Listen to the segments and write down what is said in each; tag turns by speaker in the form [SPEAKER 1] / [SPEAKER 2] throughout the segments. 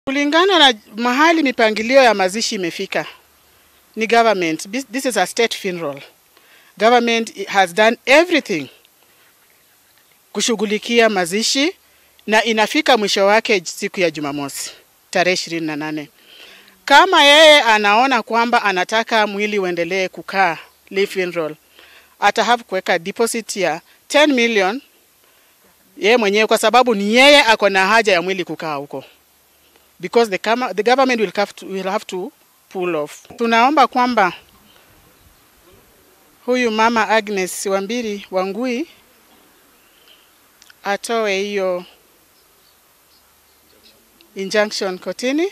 [SPEAKER 1] Kulingana na mahali mipangilio ya mazishi imefika ni government. This is a state funeral. Government has done everything kushughulikia mazishi na inafika mwisho wake siku ya Jumamosi tarehe ishirini na nane. Kama yeye anaona kwamba anataka mwili uendelee kukaa Lee funeral, ata have kuweka deposit ya 10 million yeye mwenyewe, kwa sababu ni yeye ako na haja ya mwili kukaa huko because the, kama, the government will have, to, will have to pull off. Tunaomba kwamba huyu mama Agnes Wambiri Wangui atoe hiyo injunction kotini,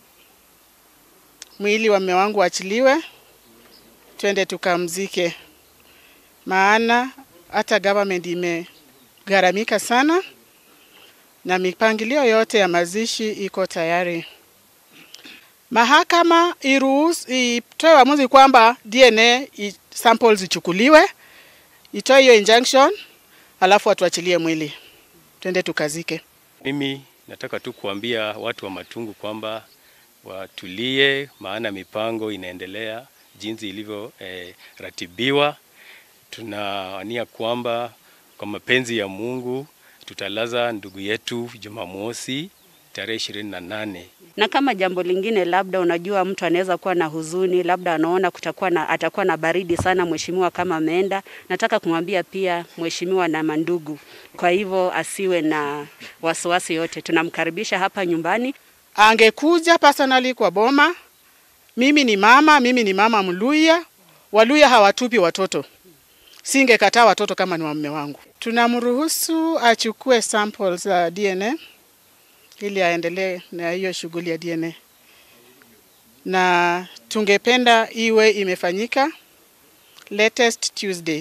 [SPEAKER 1] mwili wa mume wangu achiliwe, twende tukamzike, maana hata government imegharamika sana na mipangilio yote ya mazishi iko tayari. Mahakama iruhusu itoe uamuzi kwamba DNA i- samples ichukuliwe, itoe hiyo injunction, alafu atuachilie mwili twende tukazike.
[SPEAKER 2] Mimi nataka tu kuambia watu wa Matungu kwamba watulie, maana mipango inaendelea jinsi ilivyoratibiwa. Eh, tunawania kwamba kwa mapenzi ya Mungu tutalaza ndugu yetu Jumamosi tarehe ishirini na nane.
[SPEAKER 3] Na kama jambo lingine, labda unajua, mtu anaweza kuwa na huzuni, labda anaona kutakuwa na, atakuwa na baridi sana mheshimiwa kama ameenda. Nataka kumwambia pia mheshimiwa na mandugu, kwa hivyo asiwe na wasiwasi yote, tunamkaribisha hapa nyumbani.
[SPEAKER 1] Angekuja personally kwa boma. Mimi ni mama, mimi ni mama Mluya. Waluya hawatupi watoto, singekataa watoto kama ni wa mume wangu. Tunamruhusu achukue samples za DNA ili aendelee na hiyo shughuli ya DNA, na tungependa iwe imefanyika latest Tuesday,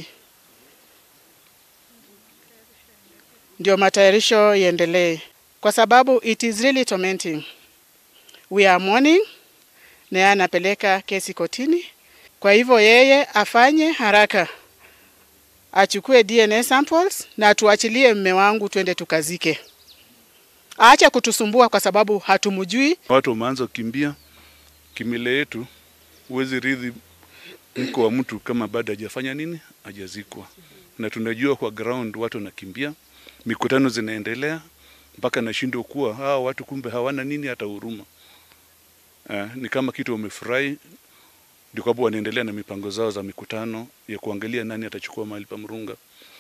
[SPEAKER 1] ndio matayarisho iendelee, kwa sababu it is really tormenting. We are mourning, na yeye anapeleka kesi kotini. Kwa hivyo yeye afanye haraka, achukue DNA samples na tuachilie mme wangu twende tukazike. Aache kutusumbua kwa sababu hatumjui.
[SPEAKER 4] Watu wameanza kukimbia kimile yetu, huwezi ridhi mko wa mtu kama bado hajafanya nini, hajazikwa. Na tunajua kwa ground watu wanakimbia, mikutano zinaendelea mpaka nashindwa kuwa hawa watu kumbe hawana nini hata huruma. Uh, ni kama kitu wamefurahi, ndio kwa sababu wanaendelea na mipango zao za mikutano ya kuangalia nani atachukua mahali pa Murunga.